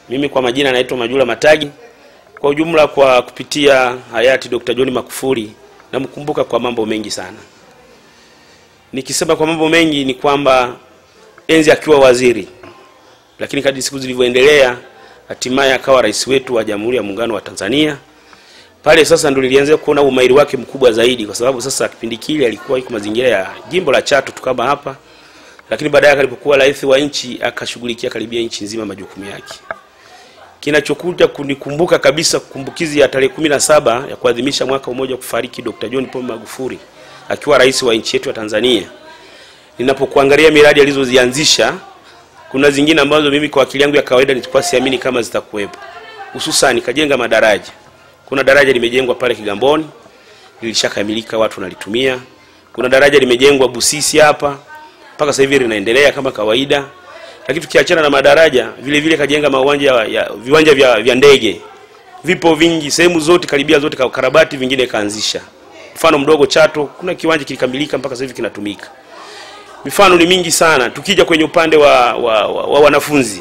Mimi kwa majina naitwa Majula Matagi. Kwa ujumla, kwa kupitia hayati Dr. John Magufuli namkumbuka kwa mambo mengi sana. Nikisema kwa mambo mengi ni kwamba enzi akiwa waziri, lakini kadri siku zilivyoendelea, hatimaye akawa rais wetu wa Jamhuri ya Muungano wa Tanzania. Pale sasa ndo nilianza kuona umahiri wake mkubwa zaidi, kwa sababu sasa kipindi kile alikuwa yuko mazingira ya jimbo la Chato tu kama hapa, lakini baadaye alipokuwa rais wa nchi akashughulikia karibia nchi nzima majukumu yake. Kinachokuja kunikumbuka kabisa kumbukizi ya tarehe kumi na saba ya kuadhimisha mwaka mmoja kufariki Dr. John Pombe Magufuli akiwa rais wa nchi yetu ya Tanzania. Ninapokuangalia miradi alizozianzisha, kuna zingine ambazo mimi kwa akili yangu ya kawaida nilikuwa siamini kama zitakuwepo, hususan kajenga madaraja. Kuna daraja limejengwa pale Kigamboni lilishakamilika, watu wanalitumia. Kuna daraja limejengwa Busisi hapa mpaka sasa hivi linaendelea kama kawaida lakini tukiachana na madaraja vile vile kajenga mawanja ya viwanja vya, vya ndege vipo vingi sehemu zote karibia zote karabati vingine kaanzisha. Mfano mdogo Chato kuna kiwanja kilikamilika mpaka sasa hivi kinatumika. Mifano ni mingi sana. Tukija kwenye upande wa, wa, wa, wa wanafunzi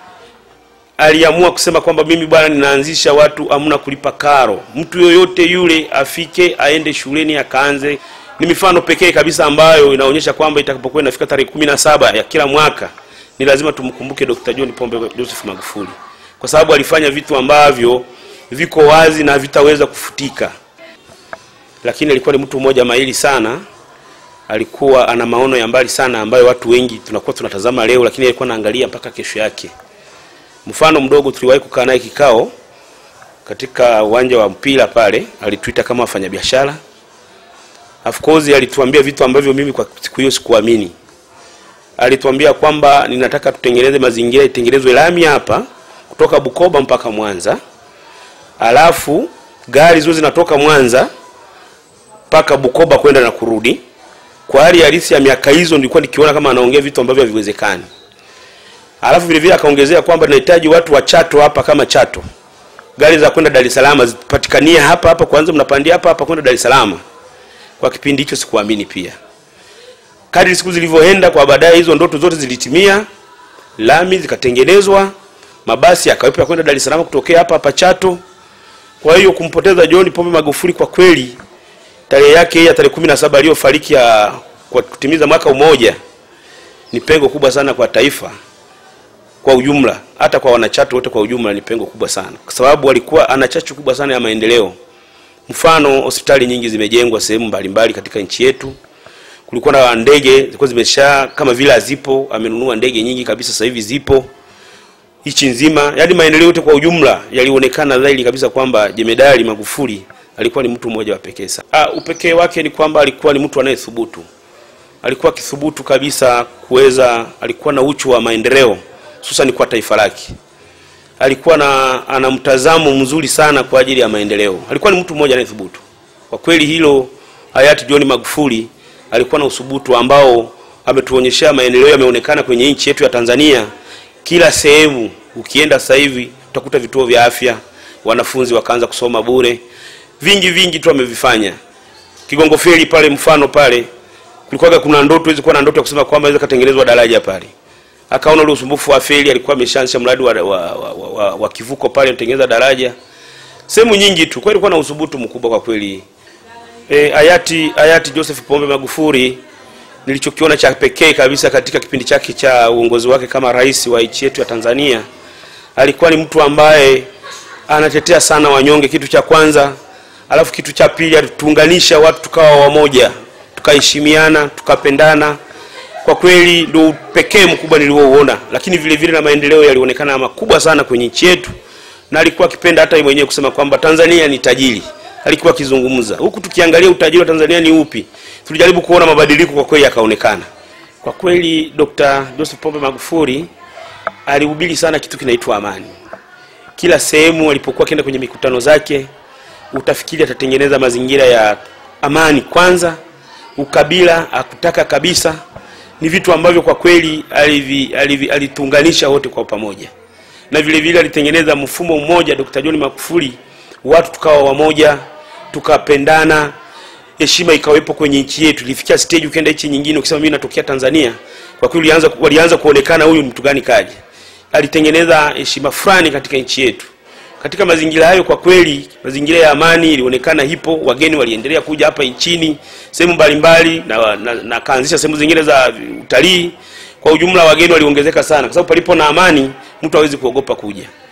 aliamua kusema kwamba mimi bwana, ninaanzisha watu amna kulipa karo, mtu yoyote yule afike aende shuleni akaanze. Ni mifano pekee kabisa ambayo inaonyesha kwamba itakapokuwa inafika tarehe kumi na saba ya kila mwaka ni lazima tumkumbuke Dr. John Pombe Joseph Magufuli kwa sababu alifanya vitu ambavyo viko wazi na vitaweza kufutika. Lakini alikuwa ni mtu mmoja mahiri sana, alikuwa ana maono ya mbali sana ambayo watu wengi tunakuwa tunatazama leo, lakini alikuwa anaangalia mpaka kesho yake. Mfano mdogo, tuliwahi kukaa naye kikao katika uwanja wa mpira pale, alituita kama wafanyabiashara. Of course alituambia vitu ambavyo mimi kwa siku hiyo sikuamini alituambia kwamba ninataka tutengeneze mazingira, itengenezwe lami hapa kutoka Bukoba mpaka Mwanza, alafu gari zote zinatoka Mwanza mpaka Bukoba kwenda na kurudi. Kwa hali halisi ya miaka hizo, nilikuwa nikiona kama anaongea vitu ambavyo haviwezekani. Alafu vile vile akaongezea kwamba nahitaji watu wa Chato hapa kama Chato, gari za kwenda Dar es Salaam zipatikanie hapa hapa, kwanza mnapandia hapa hapa kwenda Dar es Salaam. Kwa kipindi hicho sikuamini pia kadri siku zilivyoenda, kwa baadaye hizo ndoto zote zilitimia, lami zikatengenezwa, mabasi yakawepo ya kwenda Dar es Salaam kutokea hapa hapa Chato. Kwa hiyo kumpoteza John Pombe Magufuli kwa kweli, tarehe yake ya tarehe kumi na saba aliyofariki ya kwa kutimiza mwaka mmoja ni pengo kubwa sana kwa taifa kwa ujumla, hata kwa wanachato wote kwa ujumla ni pengo kubwa sana, kwa sababu alikuwa ana chachu kubwa sana ya maendeleo. Mfano, hospitali nyingi zimejengwa sehemu mbalimbali katika nchi yetu kulikuwa na ndege zilikuwa zimesha kama vile hazipo, amenunua ndege nyingi kabisa, sasa hivi zipo nchi nzima. Yaani maendeleo yote kwa ujumla yalionekana dhahiri kabisa kwamba Jemedari Magufuli alikuwa ni mtu mmoja wa pekee sana. Ah, upekee wake ni kwamba alikuwa ni mtu anayethubutu, alikuwa akithubutu kabisa kuweza, alikuwa na uchu wa maendeleo hususan kwa taifa lake. Alikuwa na ana mtazamo mzuri sana kwa ajili ya maendeleo. Alikuwa ni mtu mmoja anayethubutu kwa kweli. Hilo hayati John Magufuli alikuwa na usubutu ambao ametuonyeshea maendeleo yameonekana kwenye nchi yetu ya Tanzania. Kila sehemu ukienda sasa hivi utakuta vituo vya afya, wanafunzi wakaanza kusoma bure, vingi vingi tu amevifanya. Kigongo Feri pale, mfano pale kulikuwa kuna ndoto hizo, na ndoto ya kusema kwamba inaweza katengenezwa daraja pale, akaona ule usumbufu wa feri, alikuwa ameshaanzisha mradi wa, wa, wa, wa, wa, wa kivuko pale, kutengeneza daraja sehemu nyingi tu. Kwa hiyo alikuwa na usubutu mkubwa kwa kweli. E, hayati hayati Joseph Pombe Magufuli nilichokiona cha pekee kabisa katika kipindi chake cha uongozi wake kama rais wa nchi yetu ya Tanzania, alikuwa ni mtu ambaye anatetea sana wanyonge, kitu cha kwanza. Alafu kitu cha pili, alituunganisha watu tukawa wamoja, tukaheshimiana, tukapendana. Kwa kweli ndio pekee mkubwa niliouona, lakini vile vile na maendeleo yalionekana makubwa sana kwenye nchi yetu, na alikuwa akipenda hata yeye mwenyewe kusema kwamba Tanzania ni tajiri alikuwa akizungumza huku. Tukiangalia utajiri wa Tanzania ni upi, tulijaribu kuona mabadiliko, kwa kweli yakaonekana. Kwa kweli Dr. Joseph Pombe Magufuli alihubiri sana kitu kinaitwa amani. Kila sehemu alipokuwa akienda kwenye mikutano zake, utafikiri atatengeneza mazingira ya amani kwanza. Ukabila akutaka kabisa, ni vitu ambavyo kwa kweli alituunganisha wote kwa pamoja, na vile vile alitengeneza mfumo mmoja. Dr. John Magufuli watu tukawa wamoja, tukapendana, heshima ikawepo kwenye nchi yetu. Ilifikia stage ukienda nchi nyingine ukisema mimi natokea Tanzania, kwa kweli walianza walianza kuonekana huyu mtu gani kaje. alitengeneza heshima fulani katika nchi yetu. Katika mazingira hayo, kwa kweli, mazingira ya amani ilionekana hipo, wageni waliendelea kuja hapa nchini sehemu mbalimbali, na, na, na kaanzisha sehemu zingine za utalii. Kwa ujumla, wageni waliongezeka sana, kwa sababu palipo na amani mtu hawezi kuogopa kuja.